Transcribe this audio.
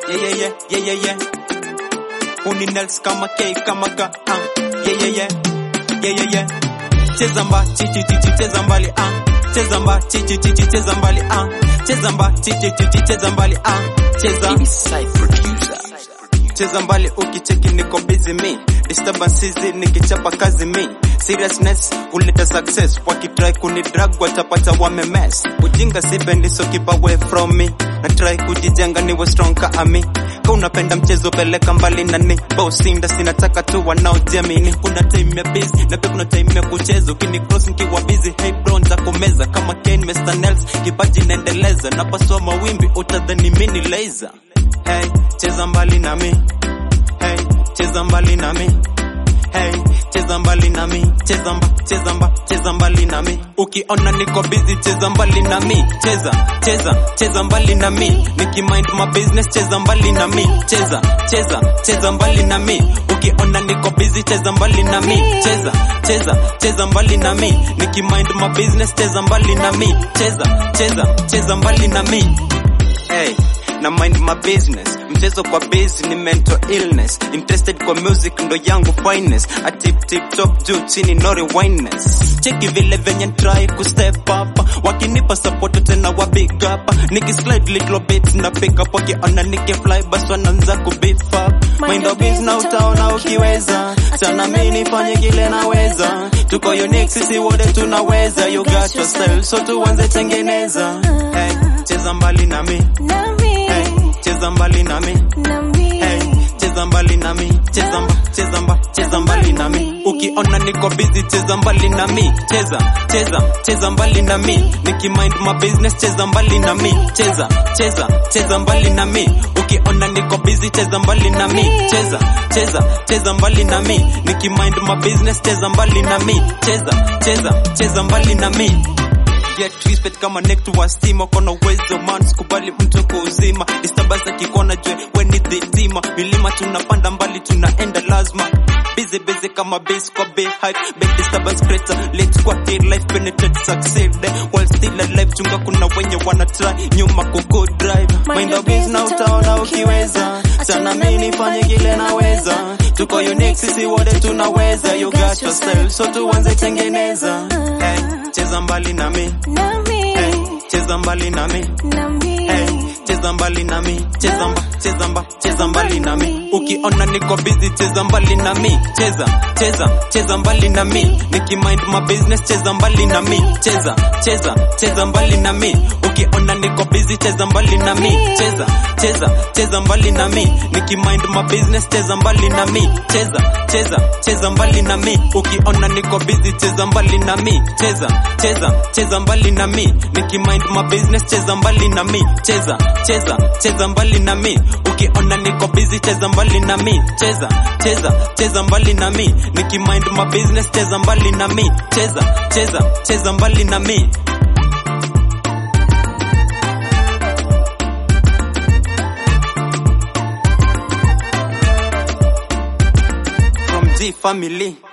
yeah yeah yeah yeah yeah yeah uni nels kama K kama ka ah yeah yeah yeah yeah yeah yeah cheza mba chichi chichi cheza mbali ah cheza mba chichi chichi cheza mbali ah cheza mba chichi chichi cheza mbali ah cheza Side producer. cheza mbali ukicheki niko busy me disturbances nikichapa kazi me seriousness huleta success wakitry kuni drag watapata wamemes ujinga sipendi so keep away from me na try kujijenga niwe strong ka ami ka unapenda mchezo peleka mbali nani bosinda sinataka tu wanaojiamini kuna time ya busy na pia kuna time ya kucheza ukini cross nikiwa busy hey bro nitakumeza kama Kane Mr Nels kipaji naendeleza napasua mawimbi utadhani mini laser hey cheza mbali nami hey cheza mbali nami hey cheza mbali nami cheza mba cheza mba cheza mbali nami ukiona niko busy cheza mbali nami cheza cheza cheza mbali nami nikimind my business cheza mbali nami cheza cheza cheza mbali nami ukiona niko busy cheza mbali nami cheza cheza cheza mbali nami nikimind my business cheza mbali nami cheza cheza cheza mbali nami hey na mind my business mchezo kwa base ni mental illness interested kwa music ndo yangu finest a tip tip top juu chini no rewindness cheki vile venye try ku step up wakinipa support tena wa big up nikislide little bit na pick up wakiona nikifly basi wanaanza ku beef up mind of business na utaona ukiweza sana mimi nifanye kile naweza tuko unique sisi wote tunaweza you got yourself so tuanze tengeneza hey cheza mbali nami Hey, cheza mbali nami hey, cheza mbali nami cheza mba cheza mba cheza mbali nami ukiona niko busy cheza mbali nami cheza cheza cheza mbali nami nikimind my business cheza mbali nami cheza cheza cheza mbali nami ukiona niko busy cheza mbali nami cheza cheza cheza mbali nami nikimind my business cheza mbali nami cheza cheza cheza mbali nami get respect kama neck to a steamer kona uwezo man sikubali mtu kwa uzima disturbance kikona jwe when it the zima milima tunapanda mbali tunaenda lazima busy busy kama base kwa bay hype big disturbance creator let's kwa hit life penetrate succeed while still alive chunga kuna wenye wana try nyuma kuko drive mind your business na utaona ukiweza sana mimi nifanye kile naweza tuko unique sisi wote tunaweza you got yourself so tuanze tengeneza hey, cheza mbali nami hey, cheza mbali nami hey, cheza mbali nami cheza mba cheza mba cheza mbali nami ukiona niko busy cheza mbali nami cheza cheza cheza mbali nami nikimind my business cheza mbali nami cheza cheza cheza mbali nami ukiona niko busy cheza mbali nami cheza cheza cheza mbali nami nikimind my business cheza mbali nami cheza cheza cheza mbali nami ukiona niko busy cheza mbali nami cheza cheza cheza mbali nami nikimind my business cheza mbali nami cheza cheza cheza mbali nami ukiona niko busy cheza mbali nami cheza cheza cheza mbali nami nikimind my business cheza mbali nami cheza cheza cheza mbali nami from G family